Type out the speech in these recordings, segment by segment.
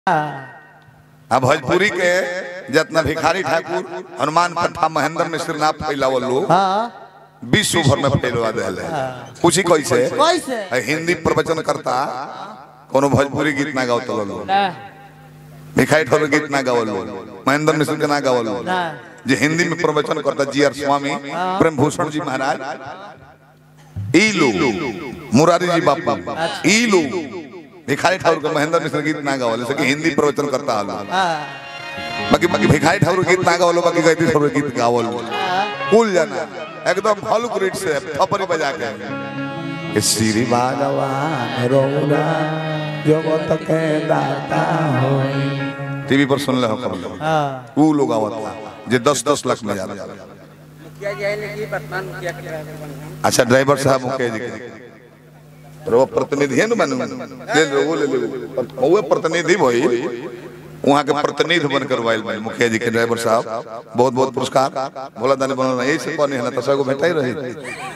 आ भोजपुरी के जितना भिखारी ठाकुर हनुमान पंथा महेंद्र मिश्र ना फैलावल लोग हाँ विश्व भर में फैलवा दिले पूछी कैसे कैसे आ, हिंदी प्रवचन करता कोनो भोजपुरी गीत ना गावत लोग ना भिखारी ठाकुर गीत ना गावल लोग महेंद्र मिश्र के ना गावल लोग ना जे हिंदी में प्रवचन करता जी आर स्वामी प्रेम भूषण जी महाराज ई लोग मुरारी जी बापू ई लोग भिखारी ठाकुर के महेंद्र मिश्र गीत ना गावल सके हिंदी प्रवचन करता हलो हाँ बाकी बाकी भिखारी ठाकुर गीत ना गावल बाकी गायत्री ठाकुर गीत गावल कुल जाना एकदम हल्क रेट से थपरी बजा के कि श्री भगवान रौरा जगत के दाता होई टीवी पर सुन ले हो कब हाँ वो लोग आवत था जे 10 10 लाख में जाता मुखिया जी आए कि वर्तमान मुखिया के ड्राइवर बन गए अच्छा ड्राइवर साहब मुके जी के पर वो प्रतिनिधि है ना बनू ले लो वो ले लो वो प्रतिनिधि भाई वहाँ के प्रतिनिधि बनकर वाइल भाई मुखिया जी के ड्राइवर साहब बहुत बहुत पुरस्कार भोला दानी बनल यही से पानी है ना तो सगो भेटा ही रही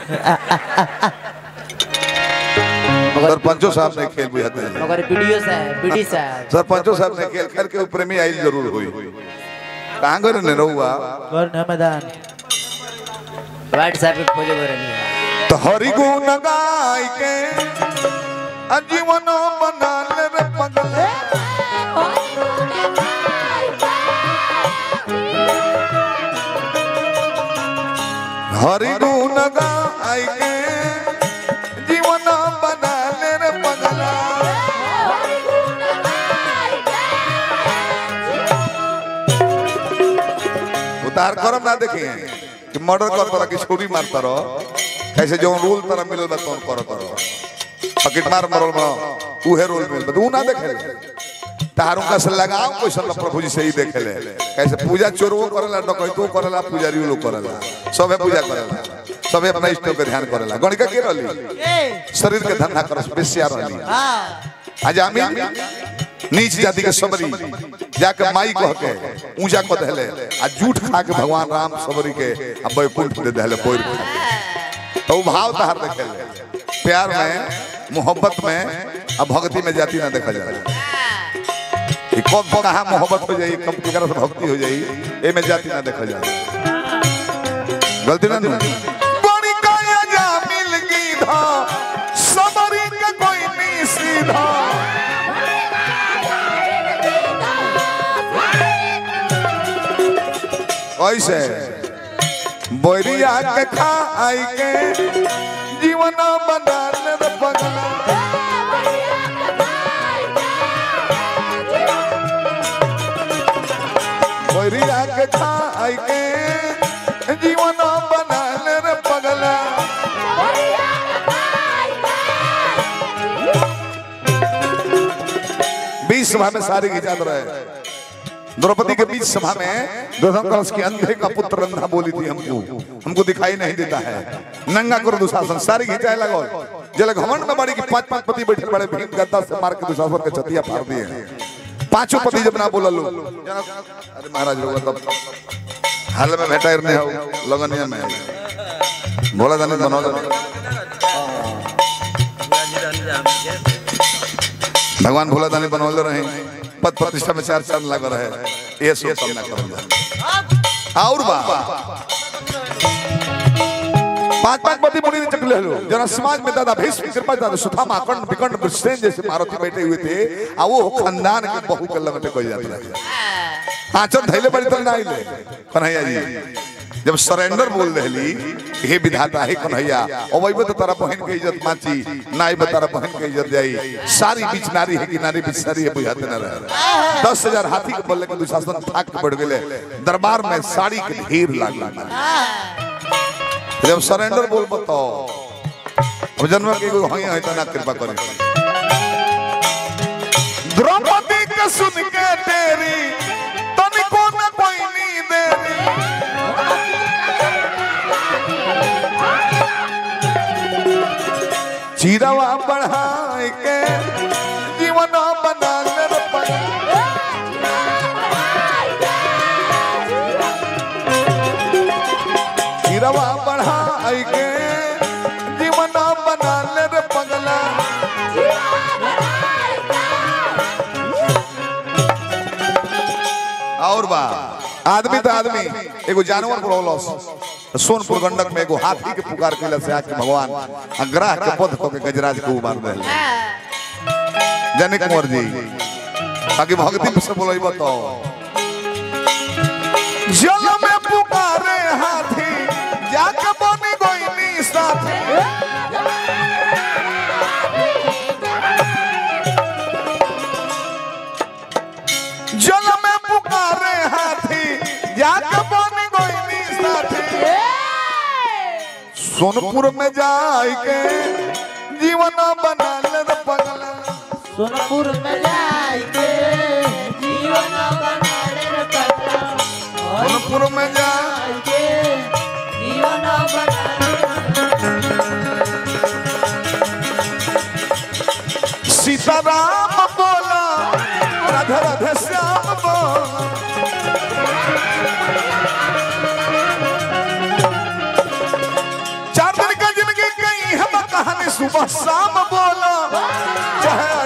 सरपंचो साहब ने खेल बुझाते हैं मगर वीडियो से वीडी साहब सरपंचो साहब ने खेल खेल के ऊपर में आई जरूर हुई कहाँ गए ने रहुआ कौन है मैदान व्हाट्सएप पे खोजे बरनी तो हरि गुण गाय के अजीवन बना ले रे पगले हरि गुण गाय के जीवन बना ले रे पगला उतार करम ना देखिए कि मर्डर कर तोरा की छोरी मार तरो कैसे जो रूल तरह मिलल बा तोन कर तरो पकेट मार मरल बा उहे रूल मिलल बा उ ना देखे तारू का से लगाओ क्वेश्चन प्रभु जी से ही देखे ले कैसे पूजा चोरवो करेला डकैतो करेला पुजारी लोग करेला सबे पूजा करेला सबे अपना इष्ट के ध्यान करेला गणिका के रहली शरीर के धंधा करस बेसिया रहली हाँ आज आमी नीच जाति के सबरी जाके माई कह के ऊंचा कह देले आ झूठ खा के भगवान राम सबरी के आ बैकुंठ दे देले पोर के तो उ भाव तहार देखे प्यार में मोहब्बत में आ भक्ति में जाति ना देखा जाला ई कब कहाँ मोहब्बत हो जाई कब केकरा से भक्ति हो जाई ए में जाति ना देखा जाला गलती ना ना बड़ी काया जा मिल गई धा सबरी के कोई नहीं सीधा ऐसे बोरिया के खा आई के जीवन बना ले रे पगला बोरिया के खा आई के जीवन बना ले रे पगला बीच सभा में सारी गिजात रहे द्रौपदी के बीच सभा में दुर्योधन कलश की अंधे का पुत्र रंधा बोली थी हमको हमको दिखाई नहीं देता है नंगा करो दुशासन सारी घिंचाए लगो जल घमंड में बड़ी की पांच पांच पति बैठे बड़े भीम गद्दा से मार के दुशासन के छतिया फाड़ दिए पांचों पति जब ना बोला लो अरे महाराज लोग तब हाल में भेटा नहीं हो लगनिया में बोला जाने बनो भगवान भोला दानी बनौले रहे पद प्रतिष्ठा में चार चांद लग रहे ये सब सामना करल जाए और बा पांच पांच पति मुनि ने चकले लो जना समाज में दादा भीष्म कृपा दादा सुथामा अखंड विकंड विश्रेन जैसे मारुति बैठे हुए थे आ वो खानदान के बहु के लगते कोई जाता रहे आचर धैले बड़ी तरह ना आइले कन्हैया जी जब सरेंडर बोल रही हे विधाता हे कन्हैया अबैबे तो तारा बहन के इज्जत माची ना आइबे तारा बहन के इज्जत जाई सारी बीच नारी है कि नारी बीच सारी है बुझाते ना रहे दस हजार हाथी के बल्ले के दुशासन थाक के बढ़ गेले दरबार में साड़ी के ढेर लागल जब सरेंडर बोल बताओ अब जन्म के कोई हई है तना कृपा करे द्रौपदी के सुन के तेरी तनिको न कोई नी देरी चिरवा बढ़ाए के जीवन बना ले रे पगला। चिरवा बढ़ाए के जीवन बना ले रे पगला और बा आदमी तो आदमी एगो जानवर पर होलस सोनपुर गंडक में एगो हाथी के पुकार कैला से आके भगवान अग्रह के पद को के गजराज को उबार दे जनिक कुंवर जी बाकी भक्ति से बोलई बताओ जल में पुकारे हाथी जाके बनी गोइनी साथी जल में पुकारे हाथी जाके बनी गोइनी साथी सोनपुर में जाए के जीवन बना ले रे पगला सोनपुर में जाके जीवन बनाले रे पगला और सोनपुर में जाए जाके जीवन बनाले सीताराम बोला राधा राधा श्याम बोला चार दिन का जिंदगी कहीं हम कहानी सुबह शाम बोला चाहे